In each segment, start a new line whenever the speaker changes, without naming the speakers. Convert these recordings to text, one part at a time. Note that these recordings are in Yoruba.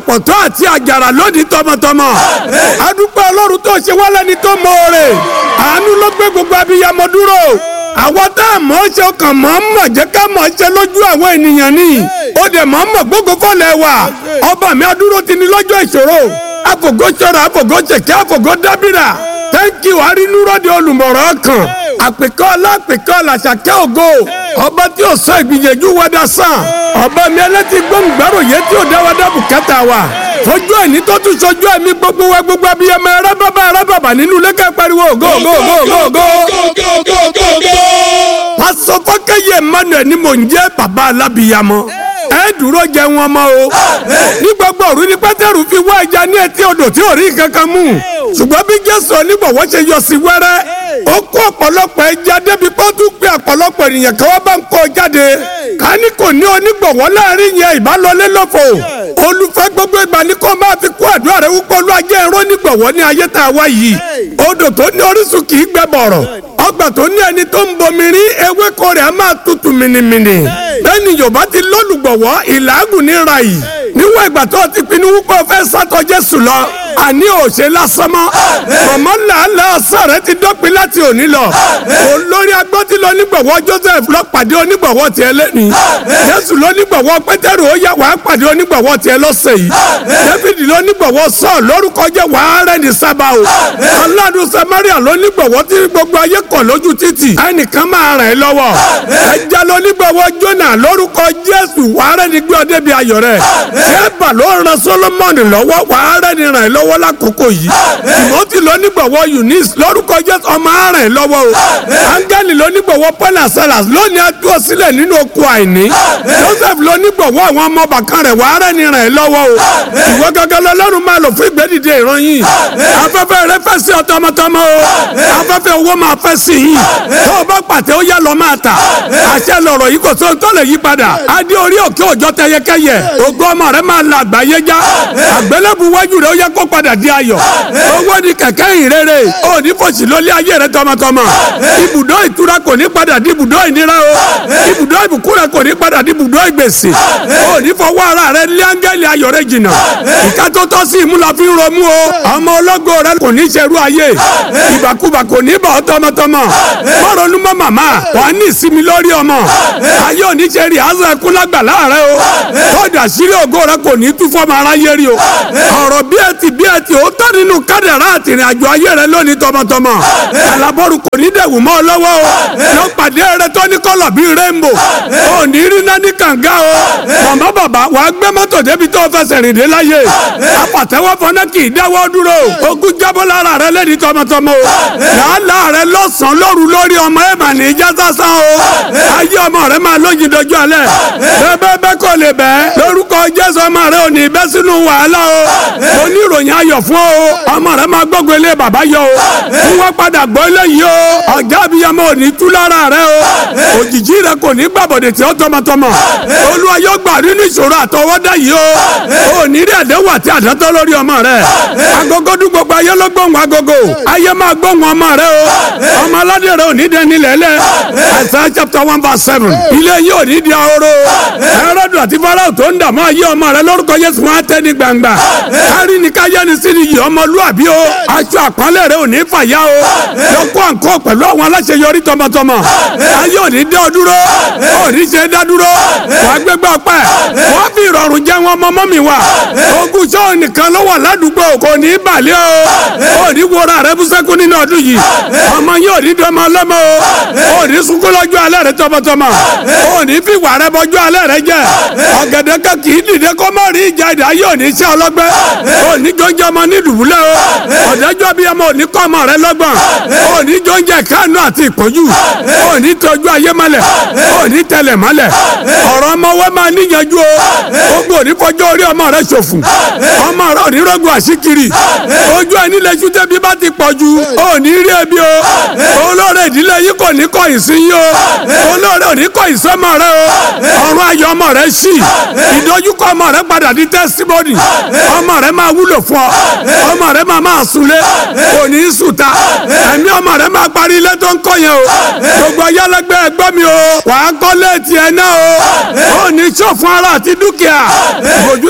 ọ̀pọ̀tọ́ àti àjàrà lónìí tọmọtọmọ adúpẹ́ ọlọ́run tó ṣe wá lẹ́ni tó mọ̀ọ́rẹ̀ àánú ló gbé gbogbo abiyamọ dúró àwọn tá a mọ̀ ọ́ ṣe ọkàn mọ̀ ọ́ mọ̀ jẹ́ ká mọ̀ ọ́ ṣe lójú àwọn ènìyàn ni ó dẹ̀ mọ̀ ọ́ mọ̀ gbogbo fọ́lẹ̀ wà ọba mi adúró ti ní lọ́jọ́ ìṣòro àfògó ṣọ́ra àfògó ṣèké àfògó dábìrà thank you arínúròde olùmọ̀ràn kan àpèkọ́ alápèkọ́ làṣàkẹ́ ògo ọba tí ò sọ ìgbìyànjú wẹ́dà sàn ọba mi ẹlẹ́tì gbóngbàrò yẹ tí ò dáwọ́dá bùkátà wa fojú ẹni tó tún sojú ẹ̀mí gbogbo wa gbogbo abiyamọ ẹrẹ bàbá ẹrẹ bàbá nínú lẹ́kẹ́ pariwo ògo ògo ògo ògo ògo. pásọ fọkẹyẹ emmanuel ni mò ń jẹ́ bàbá alábìyamọ ẹ dúró jẹ wọn mọ o ní gbogbo òru ni pétérù fi wá ẹja ní etí odò tí ò rí kankan mú ṣùgbọ́n bí jésù onígbọ̀wọ́ ṣe yọ sí wẹ́rẹ́ ó kó ọ̀pọ̀lọpọ̀ ẹja débi pé ó tún pe ọ̀pọ̀lọpọ̀ ènìyàn kí wọ́n bá ń kó jáde ká ní kò ní onígbọ̀wọ́ láàrin yẹn ìbálòlé lófo olùfẹ́ gbogbo ìgbà ní kó máa fi kó àdúrà rẹ wúpọ̀ ló ajé irọ́ nígbọ̀wọ́ ní ayé tá a wá yìí odò tó ní orísun kì í gbẹ bọ̀rọ̀ ọgbà tó ní ẹni tó ń bomi rí ewéko rẹ̀ á máa tutù mìnìmìnì bẹ́ẹ̀ni yorùbá ti lólùgbọ̀wọ́ ìlàgùn ní ra yìí níwọ̀n ìgbà tó ti pinnu wípé o fẹ́ sátọ jésù lọ àní òṣè lásán mọ́ mọ̀mọ́ làálàá ọ̀sán rẹ ti dọ́pin láti òní lọ olórí agbọ́tí lọ nígbọ̀wọ́ joseph lọ pàdé onígbọ̀wọ́ tiẹ̀ lẹ́ni jésù lọ nígbọ̀wọ́ pétérù ó yá wàá pàdé onígbọ̀wọ́ tiẹ̀ lọ́sẹ̀ yìí david lọ nígbọ̀wọ́ sọ́ọ̀ lórúkọ jẹ́ wàá rẹ̀ ní sábà o aládùn samaria lọ nígbọ̀wọ́ tí gbogbo ayé kọ̀ lójú títì ẹnìkan máa ràn ẹ́ lọ́wọ́ ẹja lọ nígbọ̀wọ́ jona lórúkọ jésù wàá rẹ̀ ní gbé ọdẹ bí ayọ̀ rẹ̀ ṣẹ́bà ló ran solomoni lọ́wọ́ wàá rẹ̀ ní ràn ẹ́ lọ́wọ́ lákòókò yìí timothy lọ nígbọ̀wọ́ eunice lórúkọ jésù ọmọ ràn ẹ́ lọ́wọ́ o angeli lọ nígbọ̀wọ́ paul and silas lónìí adúró sílẹ̀ nínú oko àìní joseph lọ nígbọ̀wọ́ àwọn ọmọ bàkan rẹ̀ wàá rẹ̀ ní ràn ẹ́ lọ́wọ́ o ìwọ gángan lọ́lọ́run máa lò fún ìgbẹ́dìde ìran yìí afẹ́fẹ́ rẹ fẹ́ sí ọtọmọtọmọ o afẹ́fẹ́ owó máa fẹ́ sí yìí tó o bá pàtẹ ó yá lọ máa tà àṣẹ lọ̀rọ̀ yìí kò sóhun tó lè yí padà adé orí òkè òjọ tẹyẹkẹyẹ ògo ọmọ rẹ máa la àgbáyé já àgbélébù wájú rẹ ó yẹ kó padà di ayọ̀ owó ni kẹ̀kẹ́ ìrere ó ní fòsì lólé ayé rẹ tọmọtọmọ ibùdó ìtura kò ní padà di ibùdó ìnira o ibùdó ìbùkún rẹ kò ní padà di ibùdó ìgbèsè ó ní fọwọ́ ara rẹ lé áńgẹ́lì ayọ̀ rẹ jìnnà ìka tó tọ́ sí ìmúlá fi ń romú o ọmọ ológo rẹ kò ní ṣerú ayé ìbàkúbà kò ní bà ọ́ tọmọtọmọ mọ́rọ̀nù mọ́ màmá wàá ní ìsinmi lórí ọmọ ayé òní ṣe rí àzọ ẹkún lágbà láàrẹ o tọ́jú àṣírí ògo rẹ kò ní tú fọ́mọ aráyé rí o ọ̀rọ̀ bí ẹ ti bí ẹ ti ó tọ́ nínú kádàrá àtìrìn àjò ayé rẹ lónìí tọmọtọmọ alábọ́rù kò ní dẹ̀wù mọ́ ọ lọ́wọ́ o yóò pàdé rẹ tó ní kọ́lọ̀ bíi rẹ́ńbò ò ní rí náà ní kànga o màmá bàbá wàá gbé mọ́tò débi tó fẹsẹ̀ rìn dé láyé apàtẹ́wọ́ fọ́nà kì í dáwọ́ dúró ogun jábọ́ lára rẹ lẹ́ni tọmọtọmọ o làálàá rẹ lọ́sàn-án lóru lórí ọmọ ẹ̀ mà ní ìjà sásán o ayé ọmọ rẹ máa lóyin dojú alẹ́ bẹ́ẹ̀ bẹ́ẹ̀ kò lè bẹ́ẹ̀ lórúkọ jésù ọmọ rẹ ò ní bẹ́ sínú wàhálà o mo ní ìròyìn ayọ̀ fún o ọmọ rẹ máa gbógun ilé bàbá yọ o fún wọn padà gbọ́ eléyìí o ọ̀gá abiyamọ ò ní tú lára rẹ o òjijì rẹ kò ní gbàbọ̀dẹ̀ tí ó tọmọtọmọ olúwa yóò gbà nínú ìṣòro àtọwọ́dá yìí o ò ní rí àdéhùn àti àdátọ́ lórí ọmọ rẹ agogo dún gbogbo ayé ló gbóhùn agogo ayé máa gbóhùn ọmọ rẹ o ọmọ aládé rẹ ò ní dẹni lẹ́lẹ́ Isaiah chapter one verse seven ilé yìí ò ní di ahoro ẹrọ́dù àti farao tó ń dààmú ayé ọmọ rẹ lórúkọ Jésù wọn á tẹ́ ní gbangba kárí ni káyé ni sí ni yìí ọmọlúàbí o aṣọ àpọ́nlé rẹ ò ní fàyà o lọ́kọ́ àǹkọ́ pẹ̀lú àwọn aláṣeyọrí tọmọtọmọ ayé ò ní dẹ́ ọ dúró ò ní ṣe dá dúró wàá gbégbá ọpẹ́ wọ́n fi ìrọ̀rùn jẹ́ wọn mọ́mọ́ mi wá ogun sọ́ọ̀ nìkan ló wà ládùúgbò kò ní balẹ̀ o ò ní wọra rẹ bú sẹ́kún nínú ọdún yìí ọmọ yìí ò ní dọ́mọ ọlọ́mọ o ò ní sunkún lọ́jọ́ alẹ́ rẹ tọmọtọmọ ò ní fi wà rẹ bọ́jọ́ alẹ́ rẹ jẹ ọ̀gẹ̀dẹ̀ kan kì í dìde kó má rí ìjà ìdá yìí ò ní ṣe ọlọ́gbẹ́ ò ní jọ́njẹ́ ọmọ ní dùbúlẹ̀ o ọ̀dájọ́ bí ọmọ ò ní kọ́ ọmọ rẹ lọ́gbọ̀n ò ní jọ́njẹ́ kánú àti ìpọ́njú ò ní tọ́jú ayé mọ́lẹ̀ ò ní tẹlẹ̀ mọ́lẹ̀ ọ̀rọ̀ ọmọ wẹ́ máa níyanjú o gbogbo òní fọjọ́ orí ọmọ rẹ ṣòfò ọmọ rẹ òní rọ́gùn àṣíkiri ojú ẹni lẹ́sùn tẹ́bí bá ti pọ̀ ju òní rí ẹbí o olóore ìdílé yìí kò ní kọ̀ ìsín yìí o olóore òní kọ̀ ìsọ́mọ rẹ o ọ̀run ayọ̀ ọmọ rẹ ṣì ìdójúkọ ọmọ rẹ padà di tẹ́símọ́nì ọmọ rẹ máa wúlò fún ọ ọmọ rẹ máa máa sunlé òní sùta ẹ̀mí ọmọ rẹ máa parí ilé tó ń kọ́ yẹn o gbogbo ayálégbé ẹgbẹ́ mi o wàá kọ́ léètì ẹ̀ náà o òní ṣòfò ara àti dúkìá ìbòjú tá a fi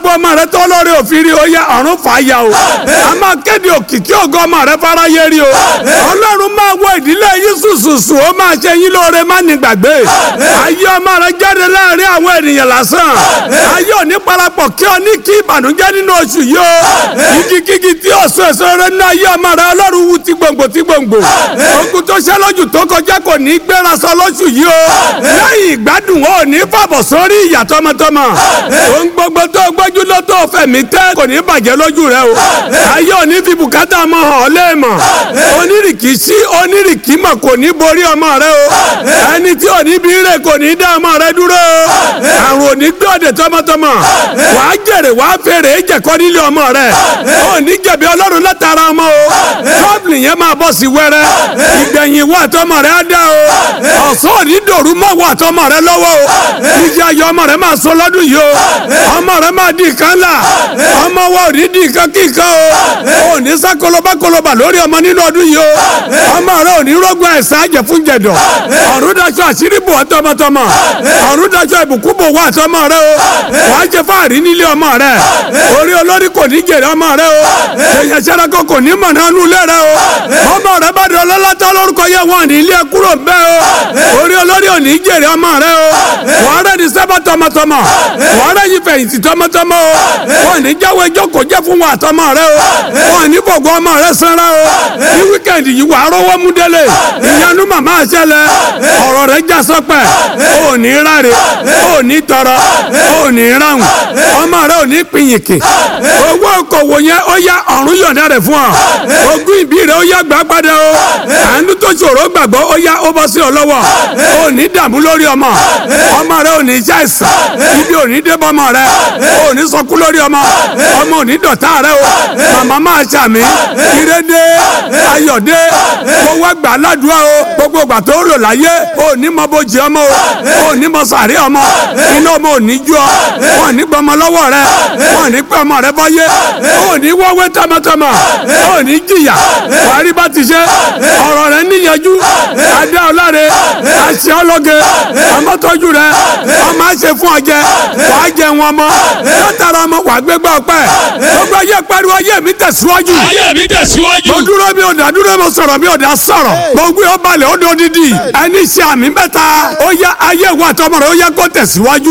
gbogbo ọmọ rẹ tó lórí òfin rí o yá ọ̀run fà á ya o a máa kéde òkìkí ògo ọmọ rẹ fáráyé rí o ọlọ́run máa wọ ìdílé yín sùsùsù ó máa ṣe yín lóore má ní gbàgbé ayé ọmọ rẹ jáde láàrin àwọn ènìyàn lásán ayé òní parapọ̀ kí ọ ní kí ìbànújẹ́ nínú oṣù yìí o igikígi tí ọ̀sán èso rẹ ní ayé ọmọ rẹ ọlọ́run wú ti gbòǹgbò ti gbòǹgbò ogun tó ṣẹ́ lójú tó kọjá kò ní gbéra sọ lóṣù yìí o lẹ́yìn ìgbádùn ò ní fàbọ̀ sórí ìyà tọmọtọmọ ohun gbogbo tó gbójú ló tó fẹ̀mí tẹ́ kò ní bàjẹ́ lójú rẹ o ayé òní fi bùkátà mọ hàn ọ́ léèmọ̀ onírìkì sí onírìkì mọ̀ kò ní borí ọmọ rẹ o ẹni tí ò ní bí rè kò ní dá ọmọ rẹ dúró o àrùn òní gbọ́dẹ̀ tọmọtọmọ wàá jèrè wàá fèrè jẹ̀kọ́ nílé ọmọ rẹ ò ní jẹ̀bi ọlọ́run látara ọmọ o tọ́pìlì yẹn máa bọ̀ sí wẹ́rẹ́ ìgbẹ̀yìn wà tọmọ rẹ á dá o ọ̀sán òní dòrú mọ́ wà tọmọ rẹ lọ́wọ́ o ìjì ayọ̀ ọmọ rẹ máa sọ lọ́dún yìí o ọmọ rẹ máa di ìkan ńlá ọmọ wa ò ní di ìkan kíkan o ò ní sá koloba koloba lórí ọmọ nínú ọdún yìí o ọmọ rẹ ò ní rọgbọn ẹ̀sán àjẹ fún jẹ̀dọ̀ ọ̀run daṣọ àṣírí bò wá tọmọtọmọ ọ̀run daṣọ ìbùkún bò wá tọmọ rẹ o wàá jẹ fáàrí nílé ọmọ rẹ orí olórí kò ní jèrè ọmọ rẹ o èèyàn sẹ́dọ̀kọ kò ní mọ̀ nánú ilé rẹ o ọmọ rẹ bá dọ̀ lọ́lọ́tọ́ lórúkọ yẹ wọn ní ilé kúrò bẹ́ẹ̀ o orí olórí ò ní jèrè ọmọ rẹ o wọ́n rẹ̀ ní sẹ́bọ̀ tọmọtọmọ wọ́n rẹ̀ yí fẹ̀yìntì tọmọtọmọ o wọ́n ní jáwé jókòó jẹ́ fún wa àtọmọ rẹ o wọ́n ní fògo ọmọ rẹ sanra o ní wíkẹ̀ndì yìí wàá rọwọ́ mú délé ìyanu màmá àṣẹlẹ̀ ọ̀rọ̀ rẹ já sọpẹ́ ò ní ráre ò ní tọrọ ò ní ráhùn ọmọ rẹ ò ní pinyìnkì owó okòwò yẹn ó yá ọ̀run yọ̀ǹda rẹ̀ fún ọ ogún ìbí rẹ ó yá gbà padà o àánú tó ṣòro gbàgbọ́ ó yá ó bọ́ sí ọ lọ́wọ́ ò ní dààmú lórí ọmọ ọmọ rẹ ò ní ṣàìsàn ibi ò ní débọ̀ ọmọ rẹ ò ní sọkú lórí ọmọ ọmọ ò ní dọ̀tá rẹ o màmá máa ṣàmì ìrédé ayọ̀dé kó wá gbà ládùúgbò o gbogbo ìgbà tó rò láyé ò ní mọ bójì ọmọ o ò ní mọ sàrí ọmọ iná ọmọ ò ní jú ọ wọn ò ní gbọmọ lọ́wọ́ rẹ wọn ò ní pẹ́ ọmọ rẹ báyé ò ní wọ́wé tọmọtọmọ ò ní jìyà wàá bá ti ṣe ọ̀rọ̀ rẹ níyanjú adé ọláre àṣẹ ọlọ́gẹ ọmọtọ́jú rẹ ọmọ àṣẹ fún ọjẹ wàá jẹ wọn mọ látara ọmọ wàá gbégbá ọpẹ́ gbogbo ayé pariwo ayé mi tẹ̀síwájú
ayé mi tẹ̀síwájú.
mo dúró mi ò dá dúró mo sọ̀rọ̀ mi ò dá sọ̀rọ̀ gbogbo yóò balẹ̀ ó dó dídì ẹni ṣe àmì mẹ́ta ó yá ayé wa tọmọ rẹ ó yá kó tẹ̀síwájú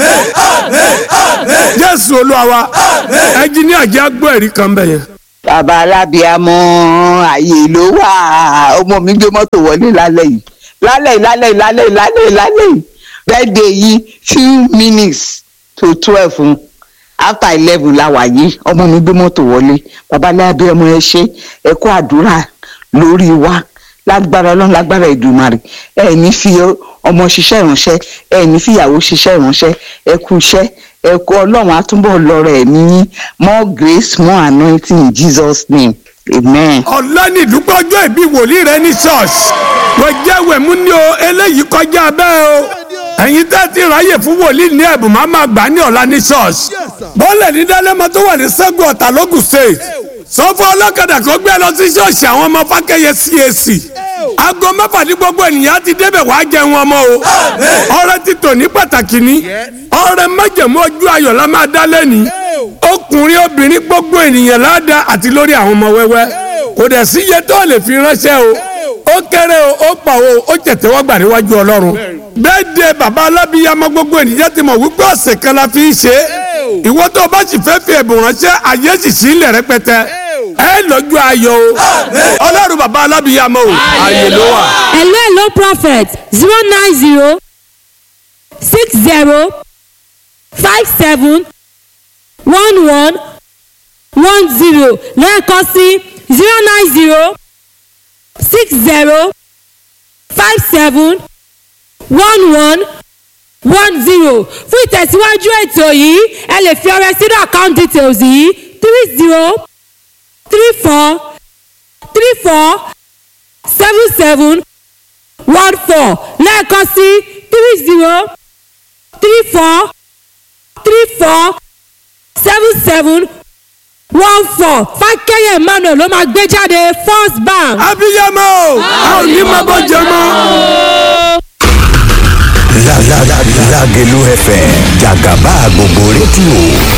jésù olúwa wa ẹnjìníà jẹ́ gbọ́ ẹ̀rí kan bẹ̀ yẹn.
bàbá alábíàmọ ààyè ló wà ọmọ mi gbé mọ́tò wọlé lálẹ́ yìí lálẹ́ yìí lálẹ́ yìí lálẹ́ yìí lálẹ́ yìí lálẹ́ yìí birthday yìí few minutes to twelve n after eleven la wà yìí ọmọ mi gbé mọ́tò wọlé bàbá alábíàmọ ẹ ṣé ẹ kó àdúrà lórí wa lágbára ọlọ́run lágbára ìdùmarè ẹ ní fi ọmọ ṣiṣẹ́ ìránṣẹ́ ẹ ní fìyàwó ṣiṣẹ́ ìránṣẹ́ ẹ kú iṣẹ́ ẹ kú ọlọ́run àtúbọ̀ lọ́rọ̀ ẹ̀mí yín more grace more anointing in Jesus name amen.
ọ̀lànì ìdúpọ̀ ọjọ́ ìbí wòlíì rẹ ní ṣọ́ọ̀ṣì wọ́n jẹ́ wẹ̀mú ní o eléyìí kọjá bẹ́ẹ̀ o ẹ̀yin tẹ́ ti ráyè fún wòlíì ní ẹ̀bùn máa máa gbà ní ọ̀la ní ṣọ́ọ̀ṣì bọ́ọ̀lẹ̀ ní dálẹ́mọ tó wà ní sẹ́gun ọ̀tà lógùn state sọ fún ọlọ́kadà kó gbé lọ sí ṣọ́ọ̀ṣì àwọn ọmọ fákẹ́yẹ CAC aago mẹ́fà ní gbogbo ènìyàn ti débẹ̀ wá jẹun ọmọ o ọrẹ ti tò ní pàtàkì ní ọrẹ májẹ̀mú ojú ayọ̀ la máa dá lẹ́ni ọkùnrin obìnrin gbogbo ènìyàn ládàá àti lórí àwọn ọmọ wẹ́wẹ́ kò dẹ̀ sí iye tó lè fi ránṣẹ́ o ó kéré o ó pọ̀ o ó tẹ̀tẹ̀ wọ́n gbà níwájú ọlọ́run bẹ́ẹ̀ de bàbá alábíyamọ gbogbo ènìyàn ti mọ̀ wípé ọ̀sẹ̀ kan la fi ń ṣe é ìwọ tó o bá sì fẹ́ fi ẹ̀bùn ránṣẹ́ àyè sì sí ilẹ̀ rẹpẹtẹ ẹ lọ́jọ́ ayọ̀ o ọlọ́run bàbá alábíyamọ o àyè ló wà.
hello hello prophet zero nine zero six zero five seven one one one zero lẹ́ẹ̀kan sí zero nine zero six zero five seven one one one zero fún ìtẹ̀síwájú ètò yìí ẹ lè fi ọrẹ sínú account details yìí three zero three four three four seven seven one four lẹ́ẹ̀kan sí three zero three four three four seven seven one four fákẹ́yẹ̀ emmanuel ló máa gbé jáde first bank.
abiyamọ o a ò ní máa bọ́ jẹ mọ́.
Lágẹ̀lú FM jàgàbá gbogbo rédíò